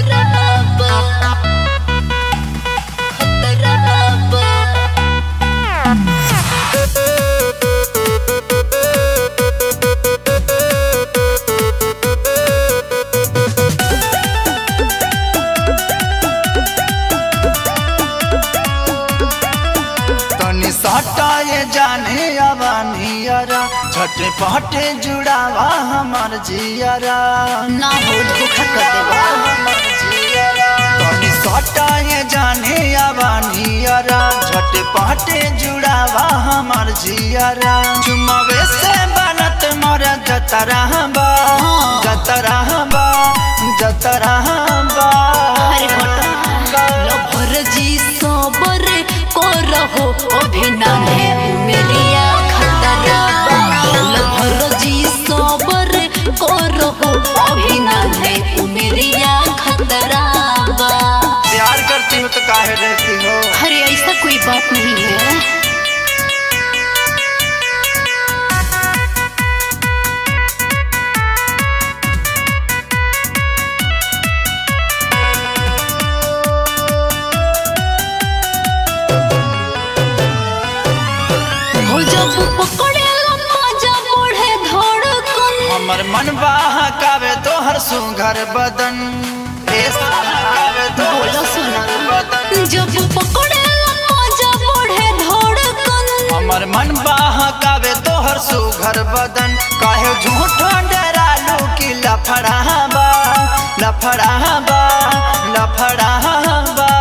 तनी सटाए जाने अबानियरा छटे पटे जुड़ावा हमार जियरा ना हो धोखा कर देबा हमर जियरा। तनी सटाए जाने अबानियरा छटे पटे जुड़ावा हमार जियरा चुमावे से बनत मोर जतरा बा जतरा बा जतरा बा अरे हटा लभर जी सबर करहो अभिनय मेरिया खतरा लभर जी सबर करहो अभिनय मेरिया खतरा बा प्यार करती हो तो काहे रहती हो अरे ऐसा कोई बात नहीं है हो जब पकड़ेला मजा बढ़े धड़कन हमर मन बहकावे तोहर सुघर बदन ए बहकावे तोहर बोलो सुना सुघर बदन जब पकड़ेला मजा बढ़े धड़कन हमर मन बहकावे तोहर सुघर बदन काहे झूठ डरालू कि लफड़ाबा लफड़ाबा लफड़ाबा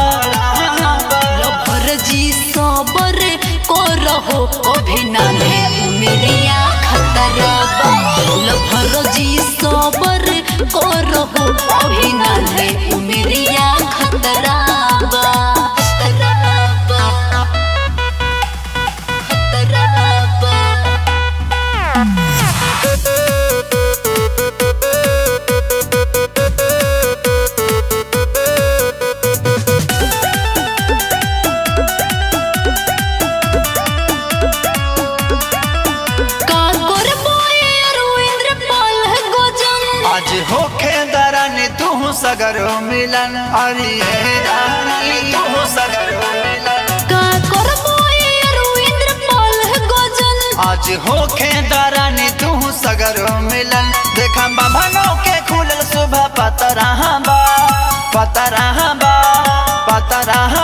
लभर जी सबर करहो अभिनय मेरिया खतरा बा लभर जी सबर करहो अभिनय मेरिया खतरा बा खतरा बा खतरा बा का करबो ये रविंद्र पाल गोजन आज होखे दरानी तू सगरो मिलन अरे रानी तू सगरो मिलन का करबो ये रविंद्र पाल गोजन आज होखे दरानी तू सगरो मिलन देखा बाभनो के खुलल सुबह पतरा बा पतरा बा पतरा